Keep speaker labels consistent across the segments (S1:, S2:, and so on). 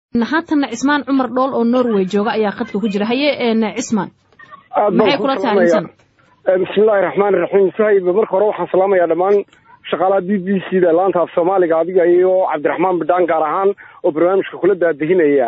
S1: haatanna cismaan cumar dhool oo norway jooga ayaa khadka ku jira haye cismaan maxay kula tahay arrintan
S2: bismillahi raxmaani raxiim sahayb marka hore waxaan salaamayaa dhammaan shaqaalaha b b c da laanta af soomaaliga adiga iyo cabdiraxmaan bidhaan gaar ahaan oo barnaamijka kula daadihinaya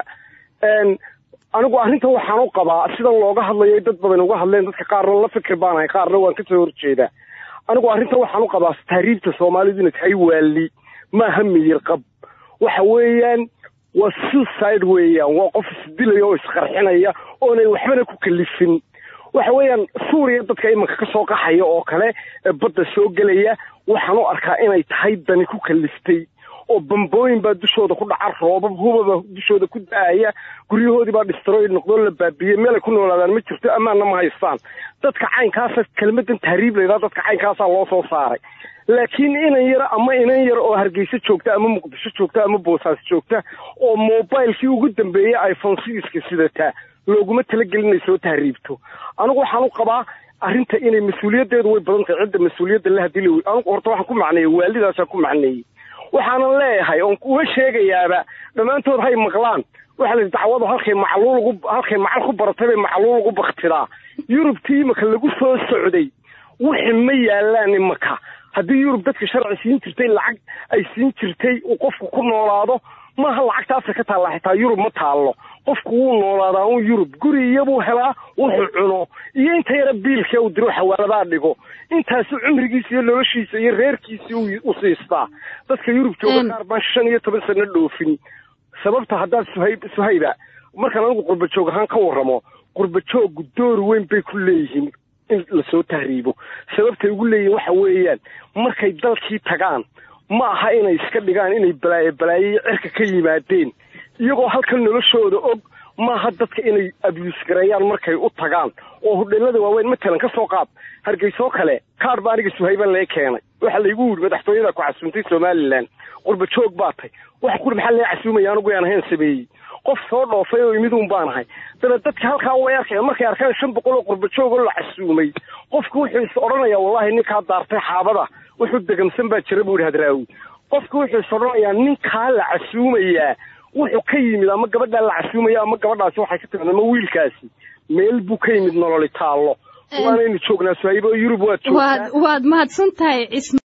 S2: anigu arrintan waxaan u qabaa sidan looga hadlayo dad badan uga hadleen dadka qaarna la fikir baanahay qaarna waan kasoo horjeedaa anigu arrintan waxaan u qabaa tahriibta soomaalidu inay tahay waali maaha miyir qab waxa weeyaan waa suicide weeyaan waa qof isdilaya oo isqarxinaya oonay waxbana ku kalifin waxa weeyaan suuriya dadka imanka ka soo qaxaya oo kale badda soo gelaya waxaan u arkaa inay tahay dani ku kaliftay oo bambooyin baa dushooda ku dhaca roobab hubaba dushooda ku da-aya guryahoodii baa distroy noqdoo la baabiyey meelay ku noolaadaan ma jirto ammaanna ma haystaan dadka caynkaasa kelmadan tahriib layidhaha dadka caynkaasaa loo soo saaray laakiin inan yar ama inan yar oo hargeysa joogta ama muqdisho joogta ama boosaas joogta oo mobilekii ugu dambeeyey iphone sidiska sidataa looguma talagelin inay soo tahriibto anigu waxaan u qabaa arrinta inay mas-uuliyaddeedu way badan tahay cidda mas-uuliyadda la hadii la anigu horta waxaan ku macneeyey waalidaasaan ku macneeyey waxaanan leeyahay oon kuga sheegayaaba dhammaantood hay maqlaan waxa la dacwadu halkay macluul halkay macal ku baratay bay macluul ugu baktidaa yurubtii imaka lagu soo socday wixi ma yaalaan imaka haddii yurub dadka sharci siin jirtay lacag ay siin jirtay uu qofku ku noolaado maaha lacagta afrika taalla xitaa yurub ma taallo qofku wuu noolaadaa un yurub guri iyabuu helaa wuxuu cuno iyo inta yara biilka uu diro xawaaladaa dhigo intaasu cumrigiisa iyo noloshiisa iyo reerkiisii u siistaa dadka yurub jooga qaar baan shan iyo toban sano dhoofin sababta haddaad suhayb suhayba markaan anigu qurba joog ahaan ka warramo qurba jooggu door weyn bay ku leeyihiin in lasoo tahriibo sababtay ugu leeyihiin waxa weeyaan markay dalkii tagaan ma aha inay iska dhigaan inay balaaye balaaye cirka ka yimaadeen iyagoo halkan noloshooda og maaha dadka inay abyuus gareeyaan markay u tagaan oo hudheelada waaweyn matalan ka soo qaad hargeysoo kale kaar ba aniga suhayba lee keenay waxaa laygu yidhi madaxtooyada ku casuumtay somalilan qurba joog baa tay wax quri maxaa lee casuumaya anigu yaan ahayn sameeyey qof soo dhoofay oo imiduun baan ahay dabeed dadka halkaa way arkaya markay arkaan shan boqol oo qurba joog oo la casuumay qofku wuxuu is odhanayaa wallahi ninkaa daartay xaabada wuxuu degamsan baa jira buu yidhi hadraawi qofku wuxuu is odhanayaa ninkaa la casuumayaa wuxuu ka yimid ama gabadhaa la casuumaya ama gabadhaasi waxay ka timid ama wiilkaasi meel buu ka yimid nololi taallo waanaynu joognaa suhaybo yurub waad joogtaa
S1: waad mahadsan tahay